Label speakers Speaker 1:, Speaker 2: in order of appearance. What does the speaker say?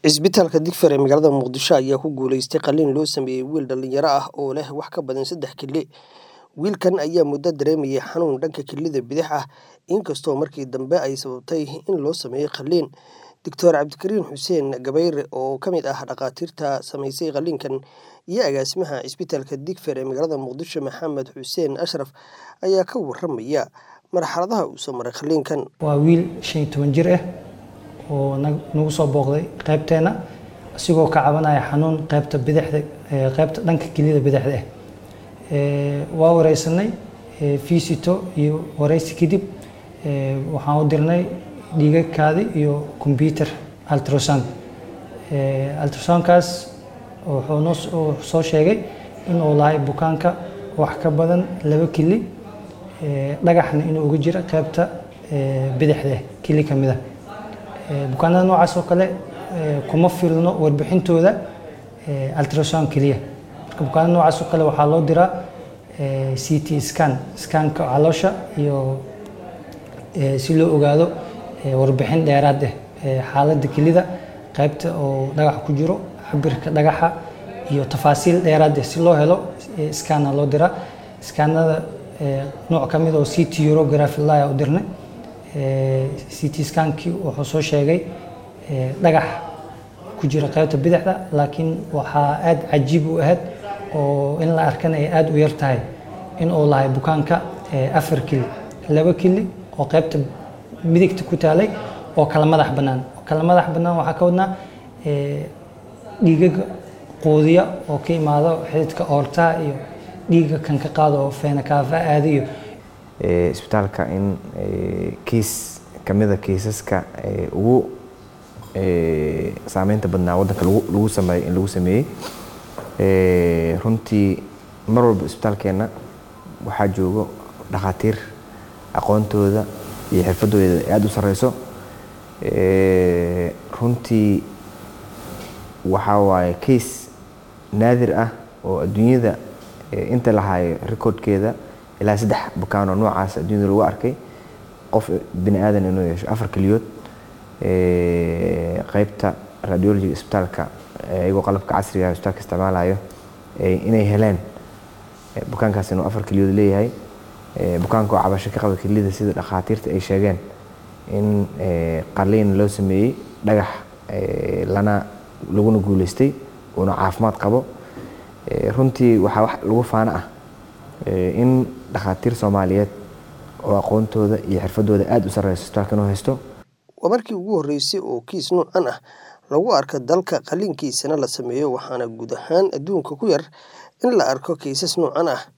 Speaker 1: Cisbitaalka Digfaar ee magaalada Muqdisho ayaa ku guuleystay qalliin loo sameeyay wiil dhalinyaro ah oo leh wax ka badan saddex kili. Wiilkan ayaa muddo dareemayay xanuun dhanka kelida bidix ah, inkastoo markii dambe ay sababtay in loo sameeyo qalliin. Dr. Cabdikariin Xuseen Gabayre oo ka mid ah dhakhaatiirta samaysay qalliinkan iyo agaasimaha Cisbitaalka Digfaar ee magaalada Muqdisho Maxamed Xuseen Ashraf ayaa ka warramaya marxaladaha uu soo maray qalliinkan.
Speaker 2: waa wiil shan iyo toban jir ah oo nag- nagu soo booqday qaybteena asigoo ka cabanaya xanuun qaybta bidixda ee qaybta dhanka kelida bidixda ah Ee, waa wareysanay ee, fiisito iyo wareysi kadib ee, waxaan u dirnay dhiigagkaadi iyo computer ultrasound Ee, ultrasoundkaas wuxuu noo s- uu soo sheegay inuu lahay bukaanka wax ka badan laba kili ee, dhagaxna inuu uga jiro qaybta ee, bidixda ah kili ka mid ah Ee, bukaanada noocaas oo kale ee, kuma filno warbixintooda ee, ultrasound keliya marka bukaanada noocaas oo kale waxaa loo diraa ee, CT scan scanka caloosha iyo ee, si loo ogaado ee, warbixin dheeraad ah ee, xaaladda kelida qaybta oo dhagax ku jiro cabirka dhagaxa iyo tafaasiil dheeraad ah si loo helo ee, scanna loo diraa scanada ee, nooc ka mid oo CT urography laya u dirnay Ee, CT scankii wuxuu soo sheegay ee, dhagax ku jira qaybta bidixda laakiin waxaa aad cajiib u ahayd oo in la arkana ay aad u yar tahay in uu lahay bukaanka ee, afar kili laba kili oo qaybta midigta ku taalay oo kala madax bannaan oo kala madax bannaan waxaa ka wadnaa ee, dhiigaga quudiya oo ka imaado xididka oortaha iyo dhiiga kan ka qaado oo feena kaafa aada iyo
Speaker 3: ee, isbitaalka in ee, kiis ka mid a kiisaska ee, ugu ee, saameynta badnaa waddanka lagu lagu sameeyey in lagu sameeyey Ee, runtii mar walba isbitaalkeenna waxaa joogo dhakhaatiir aqoontooda iyo xirfadooda aada u sareyso Ee, runtii waxaa waaye case naadir ah oo adduunyada ee, inta la hayo recordkeeda ilaa saddex bukaan oo noocaas adduunyada lagu arkay qof bini aadan inuu yeesho afar keliyood Ee, qaybta radiology isbitaalka ee, iyagoo qalabka casriga ah isbitaalka isticmaalayo ee, inay heleen ee, bukaankaas inuu afar keliyood leeyahay Ee, bukaanka oo cabasho ka qaba kelida sida dhakhaatiirta ay sheegeen in ee, qalliin loo sameeyey dhagax ee, lana laguna guuleystay uuna caafimaad qabo Ee, runtii waxaa wax lagu faano ah ee, in dhakhaatiir soomaaliyeed oo aqoontooda iyo xirfadooda aada u sareyso isbitaalka inuu haysto
Speaker 1: Waa markii ugu horreysay oo kiis noocan ah lagu arko dalka qalliinkiisana la sameeyo waxaana guud ahaan adduunka ku yar in la arko kiisas noocan ah.